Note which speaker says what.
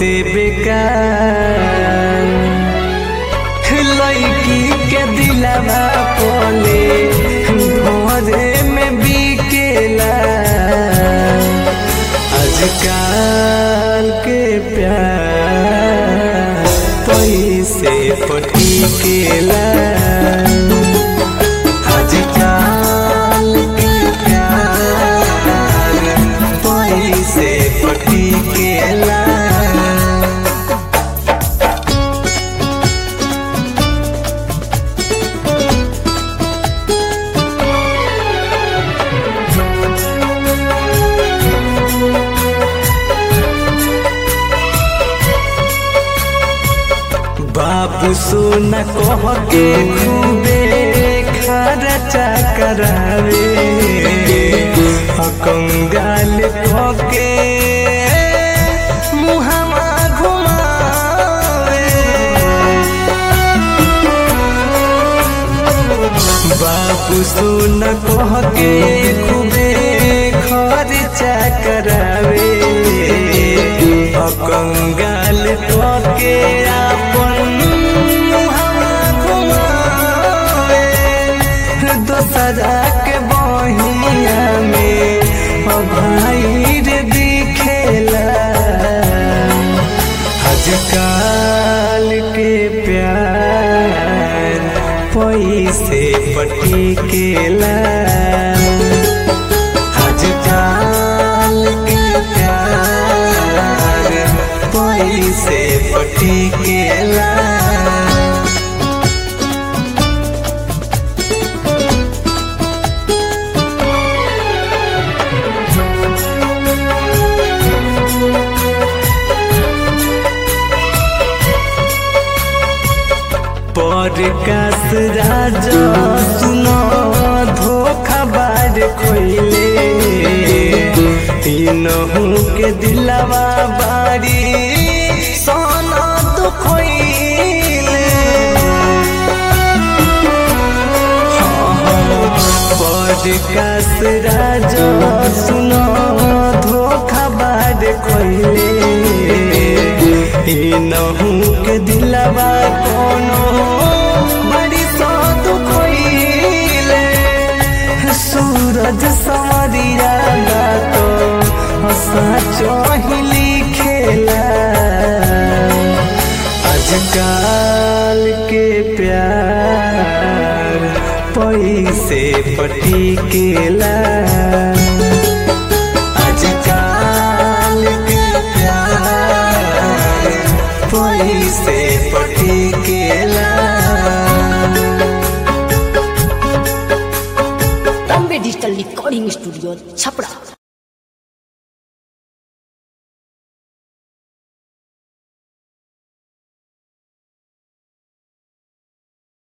Speaker 1: बहुते बेकार लड़की के दिलवा पोले घरे में बिकेला आजकल के प्यार पैसे पटिकेला आजकल के प्यार पैसे पटिकेला बाबू सोना कह के खूबे खर्चा करावे कंगाल कह के मुहमा घुमावे बाबू सोना कह के खूबे खर्चा करावे कंगाल कह के अपन मुहमा घुमावे दोसरा के बहिया में भाई रे दिखेला आजकल के प्यार पैसे पटिकेला आजकल के प्यार पैसे पटिकेला पॉडकास्ट राजा सुनो धोखा बार खोइले तीनों के दिलवा बारी सोना तो खोइले पॉडकास्ट राजा सुनो धोखा बार खोइले नहू के दिलवा कोनो बड़ी सौ दुखोइले सूरज समरिया तो सचो ही लिखेला आजकल के प्यार पैसे पटिकेला आजकल के प्यार पैसे पटिकेला
Speaker 2: Bombay digital recording studio Chhapra